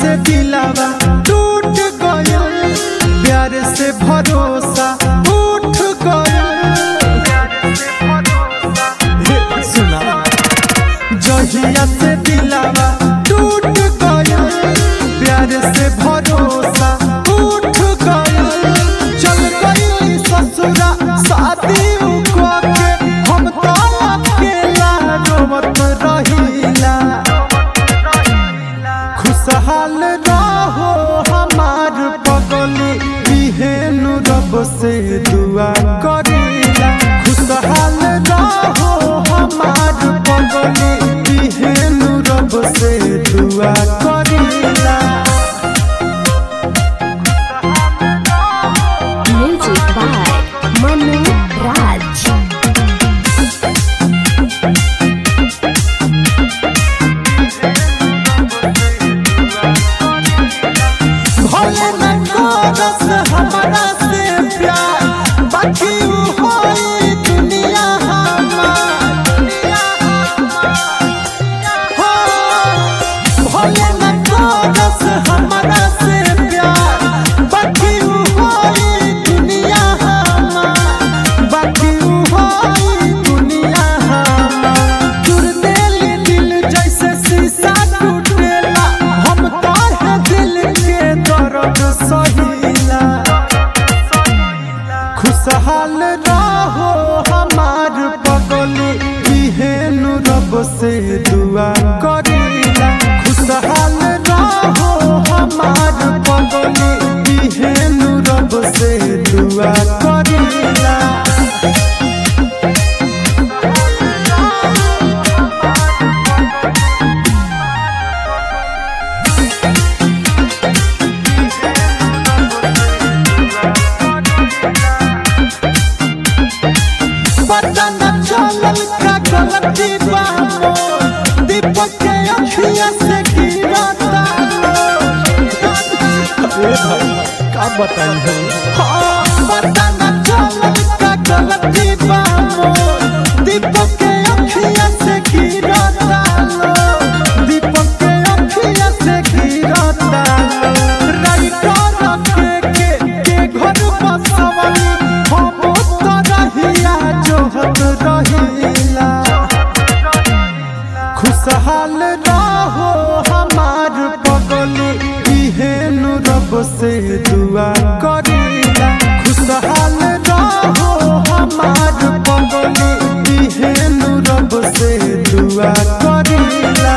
से दिलावा टूट गयल प्यार से भरोसा उठ गयल सुना जहिया से दिलावा टूट गयल प्यार से भरोसा उठ गयल चल गई ससुरा शादी के हम तो अकेला रोवत रहिला खुशहाल रहो हमार पगली इहेनु रब से दुआ करीला खुशहाल रहो हमार पगली इहेनु रब से दुआ करीला Music by Manu Raj. भले न करस हमरा से प्यार बाकी उ होई दुनिया हमार हो भले न करस हमरा से प्यार बाकी उ होई दुनिया हमार बाकी उ होई दुनिया हमार चुर देली दिल जैसे शीशा टूटेला हम तो है दिल के दर्द सहिला खुशहाल रहो हमार पगली इहेनु रब से दुआ करीला खुशहाल रहो हमार पगली इहेनु रब से दुआ करीला पता न चलल का गलती बा मोर। दीपक के अखिया से गिरता का बताई हाँ, पता न चलल का गलती बा मोर। दीपक के अखिया से गिरता दीपक के अखिया से गिरता राइटर रखे के के घर बसवली हम तो रहिया जोहत रहिला खुशहाल रहो हमार पगली इहेनु रब से दुआ करीला खुशहाल रहो हमार पगली इहेनु रब से दुआ करीला